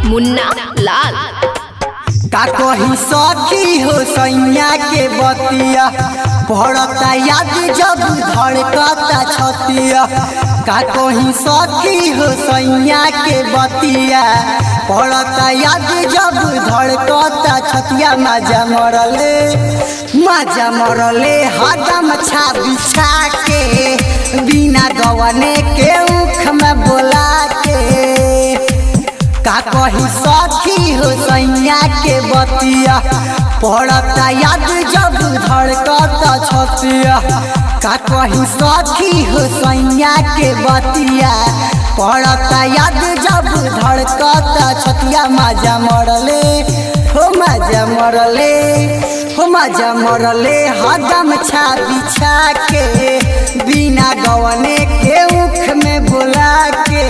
मुन्ना लाल का कही सखी हो सैया के बतिया पड़ता याद जब धड़कता छतिया का कही सखी हो सैया के बतिया पड़ता याद जब धड़कता छतिया मजा मरले मजा मरले हदम छा बिछा के बिना गवने के उख में बोला के का कही सखी हो सैया के बतिया पड़ता याद जब धड़कता छतिया का कही सखी हो सैया के बतिया पड़ता याद जब धड़कता छतिया मजा मरले हो मजा मरले हो मजा मरले हदम छा बिछा के बिना गवने के उख में बोला के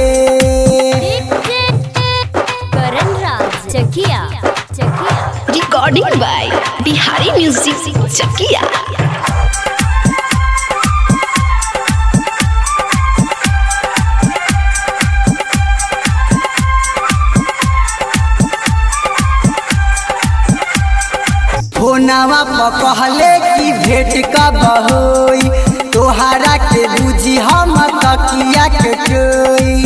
Karan Raj Chakiya Chakiya recording by Bihari music Chakiya फोनवा पर कहले कि भेंट कब होई तोहरा के बुझी हम तकिया के कोई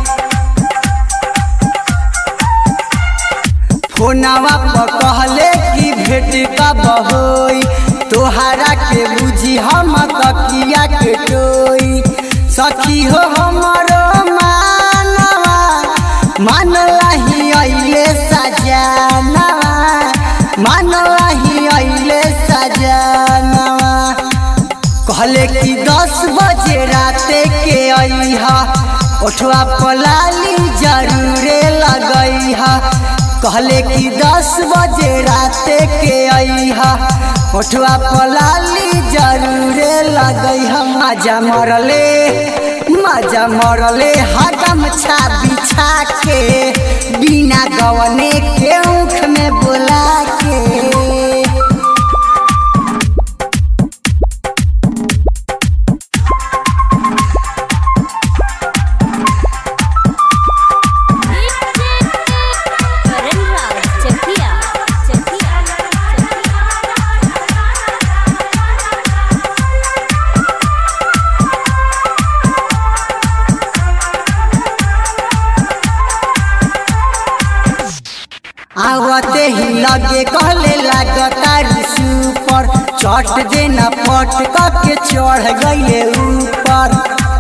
फोनवा पर कहले कि भेंट कब होई तोहरा के बुझी हम तकिया के कोई सखी हो हमरो मानवा मानलाही अइले सजानवा मानलाही अइले सजानवा कहले कि दस बजे राते के अइहा ओठवा पलाली जरूरे लगैहा कहले कि दस बजे राते के अइहा ओठवा पलाली जरूरे लगैहा मजा मरले मजा मरले हदम छा बिछा के बिना गवने के उख में बोला के करण राज चकिया चकिया आवते ही लगे कहले लागता रिसु पर चट देना पट के चढ़ गए ऊपर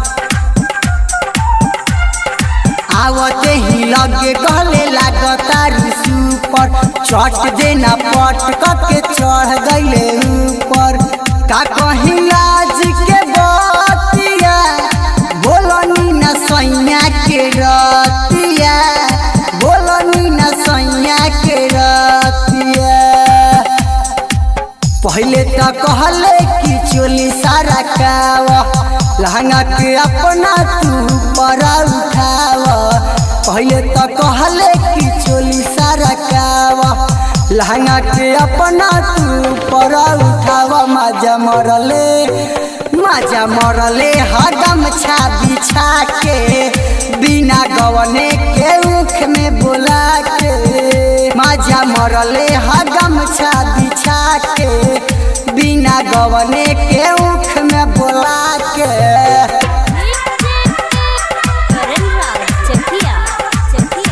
आवते ही लगे कहले लागता रिसु पर चट देना पट के चढ़ गए ऊपर का कहीं लाज के बतिया बोलनी न सैया के रतिया बोलनी न सैया के रतिया पहले तो कहले कि चोली सारा काव लहंगा के अपना तू पर उठाव पहले तो कहले कि चोली सारा काव लहंगा के अपना तू पर उठाव मजा मरले मजा मरले हदम छा बिछा के बिना गवने के उख में बोला के मजा मरले हदम छा बिछा के बिना गवने के उख में बोला के करण राज चकिया चकिया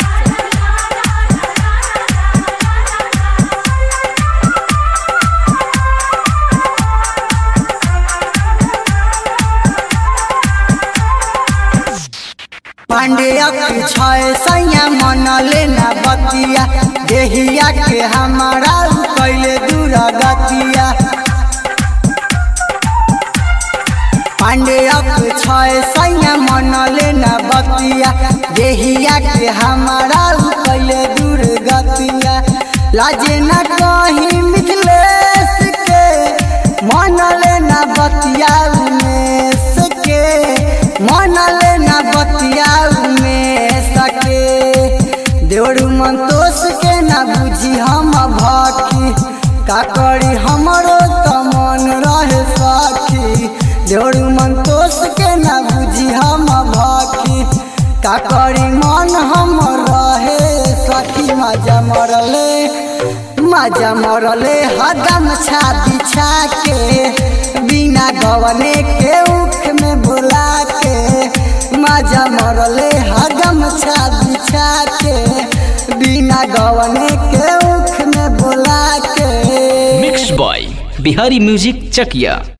पांडेय के छय सैया मन लेना बतिया देहिया के हमारा उ कैले दूर गतिया पांडेय के छय सैया मन लेना बतिया देहिया के हमारा उ कैले दूर गतिया लाजे न कहीं मिथिलेश के मन लेना बतिया उमेश के मन लेना बतिया उमेश के देवरू मंतोष के न बुझी हम भकी का करी हमरो त मन रहे सखी देवरू मंतोष के न बुझी हम भकी का करी मन हम रहे मरले मजा मरले हगम छा बिछा के बिना गवने के उख में बुला के मजा मरले हगम छा बिछा के बिना गवने के उख में बुला के मिक्स बॉय बिहारी म्यूजिक चकिया